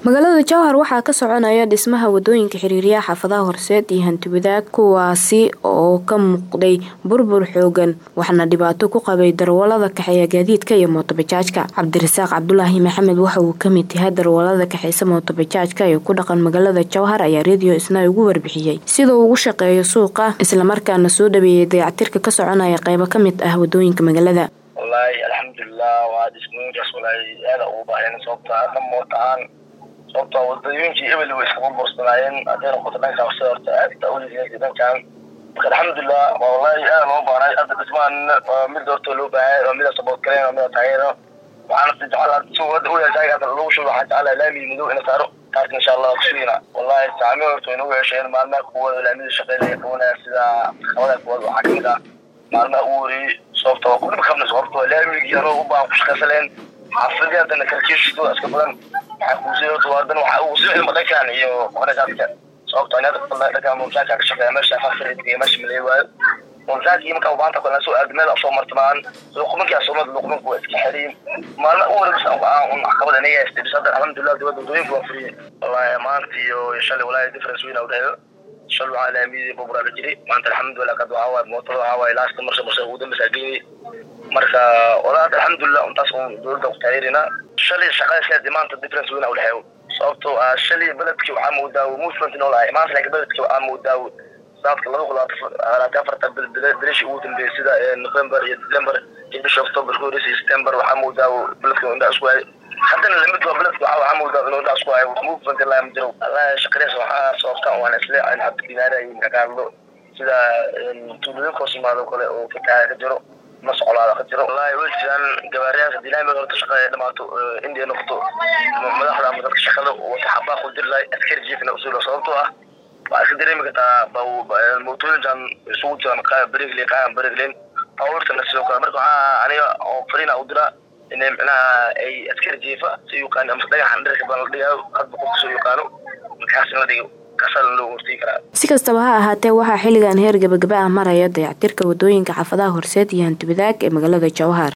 magaalada jowhar waxaa ka soconaya dhismaha wadooyinka xiriiryaha xaafadaha horseed iyo hantiwadaag kuwaasi oo ka muuqday burbur xoogan waxaana dhibaato ku qabay darwalada kaxeeya gaadiidka iyo mootobajaajka cabdirasaaq cabdulaahi maxamed waxa uu kamid yahay darwalada kaxeysa mootobajaajka ee ku dhaqan magaalada jowhar ayaa radio isna ugu warbixiyey sida uu ugu shaqeeyo suuqa islamarkaana soo dhaweeyay dayactirka ka soconaya qeybo kamid ah wadooyinka magaalada wallaahi alxamdulilah waa dhismooyinkaas walaahi aada ugu baaheen sababta dhamoodaan sababta wadooyinkii ebel way iska burbursanaayeen hadday noqoto dhanka sida horta aada uligeeda dhankan marka alxamdulilah waa wallahi aada loo baahnay hadda dhismaan mid horta loo baahaya oo mida sabood galeen oo mida taageero waxaana jecel si hadda u yeeshay hadda lagu shubo waxaan jecelahay laamigi madow ina saaro taas insha allah kusugina wallahi saami horta way nagu yeesheen maalmaha kuwada laamida shaqeynaya qabanaya sida qabada kuwada waxaa kamid ah maalmaha u wariyey sababta waa kudhib kabna sababta laamigii anoo u baahan ku shaqaysaleen xaafadii haddana kalkiishooda iska badan waxaa kuusii horta waa dan waxaa ugu sii cilma dhankan iyo qorashaadka sababta ani hadda dhankan mumsaadka ka shaqeeya meesha faafiriga meesha malay waayo mumsaadkii markaa ubaahanta kale soo aad meel soo martamaan luqmankaa soomad luqmanku waa iska xiriin maalma u wareegsan un caqabada aniga haystay bis hadda alxamdulilah dibadda wadooyinka waa furiyey wallahi maanta iyo shalay wallahi difference weyn udhexeeyo shal waxaa laamiyadii bubura la jiri maanta alxamdulilah kad waxaa waaye mootada waxaa waaye laasta marsha marsha ugu dambeysaa geeyey marka walaad alxamdulilah untaas un dowladda ku taageerina shalay shaqadeeskeedi maanta difference weyn udhexeeyo sababtoo ah shalay beledkii waxaa moodaa movement noo lahay maanta laakiin beledkii waxaa moodaa sanadka laba kun labaatan afarta berishi ugu dambeeyay sida november iyo december iyo bisha october ku horeysay september waxaa moodaa beledka indhaa isku hayay haddana lamid waa beledka waxaa waxaa moodaa inuu indhaa isku hayo movement ilaa ma jiro wallahi shaqadees waxaa sababta waan isle aan hadda dinaarayay ka hadlo sida tuulooyinka hoos yimaado kale oo fataha ka jiro ma socolaada ka jiro wallahi way jiraan gabaariyaasha dilaamid horta shaqada dhamaato india noqoto madaxda ama dadka shaqada wata xabaa ku diri lahay askari jiifna usuula sababtoo ah waxaa iska dareemi kartaa mootooyinkan isugu jiraan berigle qaayan beriglen baabuurtana sidoo kale marka waxaa aniga oo fariina u diraa inay micnaha ay askari jiifa si yaqaan ama dhagaxan dhirka badan la dhigayo hadba qofka soo yaqaano markaas in la dhigo si kastaba ha ahaatee waxaa xilligan heer gabagaba ah maraya dayactirka wadooyinka xaafadaha horseed iyo hantiwadaag ee magaalada jowhar